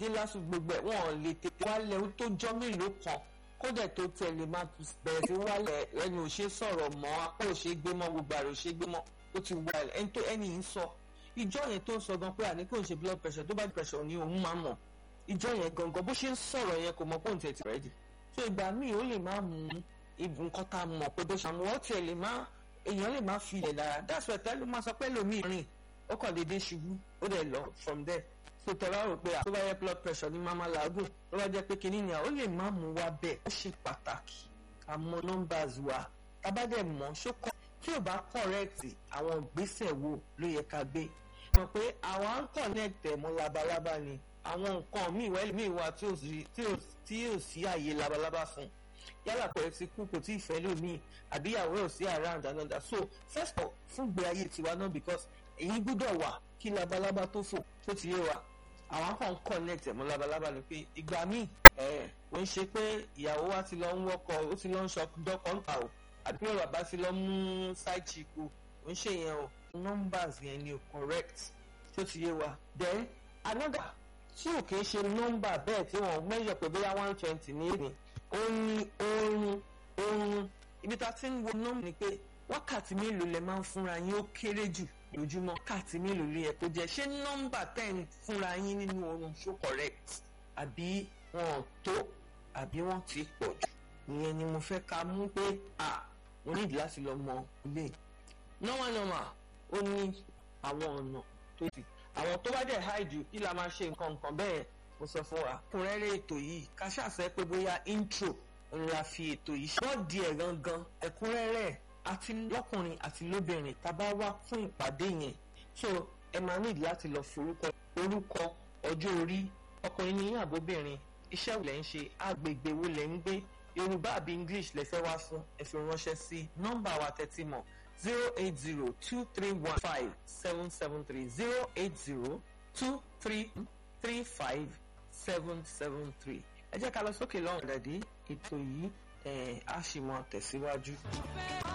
dé lásù gbogbo ẹ̀ wọ́n lè tètè wálẹ̀ ó tó jọ́ mélòó kan kódẹ̀ tó tẹ̀lé máa bẹ̀rẹ̀ sí wálẹ̀ ẹni ò ṣe sọ̀rọ̀ mọ́ apá ò ṣe gbé mọ́ gbogbo àrò ṣe gbé mọ́ ó ti wálẹ̀ ẹni tó ẹni ń sọ ìjọ yẹn tó ń sọ gan pé àní kò ń ṣe blood pressure tó bá di pressure ni òun máa mọ̀ ìjọ yẹn gangan bó ṣe ń sọ̀rọ̀ yẹn kò mọ̀ pé òun tẹ̀ ti rẹ́dì so ìgbà míì ó lè má mú nǹkan tá a mọ̀ pé bó ṣe àmọ́ ó tiẹ̀ lè má èèyàn lè má fi ilẹ̀ dára that's why tẹ́lẹ̀ máa sọ pé lómi rìn ó kàn déédéé ṣubú ó dẹ̀ lọ from there so tẹ bá rò pé tó bá yẹ blood pressure ní máma làágùn tó bá jẹ́ pé kinní ni à ó lè má mú wa bẹ́ẹ̀ ó ṣe pàtàkì àmọ́ numbers wa tábà dẹ̀ mọ̀ ṣókọ tí ò bá correct àwọn ìgbésẹ̀ wo ló yẹ ká gbé mọ̀ pé àwa ń connect ẹ̀ mọ́ labalábá ni àwọn nǹkan míì wẹ́lì míì wà tí ò sí tí ò sí àyè labalábá fún yálà pé ti kú kò tí ì fẹ́ lómi àbíyàwó ò sí around another so first of all fún gbé ayé tiwa náà because èyí gbúdọ̀ wà kí labalábá tó fò tó ti yé wa àwọn kan connect ẹ̀ mọ́ labalábá ni pé ìgbà míì ẹ̀ ò ń ṣe pé ìyàwó wa ti lọ ń wọ́kọ̀ ó ti lọ ń sọ dọ́kọ̀ ń ta o àbí pé bàbá ti lọ mú side chick o ò ń ṣe yẹn o numbers yẹn ni o correct tó ti yé wa then another tí ò kìí ṣe nọ́mbà bẹ́ẹ̀ tí wọ́n measure pé bóyá one twenty ní èdè ó ní oorun oorun ibi tá a ti ń wo nọ́mbà ni pé wákàtí mélòó lẹ máa ń fúnra yín ó kéré jù lójúmọ́ wákàtí mélòó ló yẹ kó jẹ́ ṣé nọ́mbà tẹ̀ ń fúnra yín nínú oorun ṣó correct àbí wọn ò tó àbí wọ́n ti pọ̀ jù ìyẹn ni mo fẹ́ ká mú pé à mo nídìí láti lọ mọ ilé normal normal ó ní àwọn ọ̀nà tó ti àwọn tó bá dẹ̀ háìdù kí la máa ṣe nǹkan nǹkan bẹ́ẹ̀ mo sọ fún wa kúnrẹ́rẹ́ ètò yìí ká ṣàṣẹ pé bóyá intro ńlá fi ètò yìí ṣe wọ́n di ẹ̀ gangan ẹ̀kúnrẹ́rẹ́ àti lọ́kùnrin àti lóbìnrin tá a bá wá fún ìpàdé yẹn so ẹ máa ní láti lọ forúkọ orúkọ ọjọ́ orí ọkùnrin ní àbóbìnrin iṣẹ́ wo lẹ̀ ń ṣe agbègbè wo lẹ̀ ń gbé yorùbá àbí english lẹ fẹ́ wá fún ẹ fi ránṣẹ́ sí nọ́mbà wa tẹ́tí mọ̀ zero eight zero two three one five seven seven three zero eight zero two three three five seven seven three ẹ jẹ́ ká lọ sókè lọ́rùn dàdí ètò yìí ẹ̀ á sì mọ tẹ̀síwájú.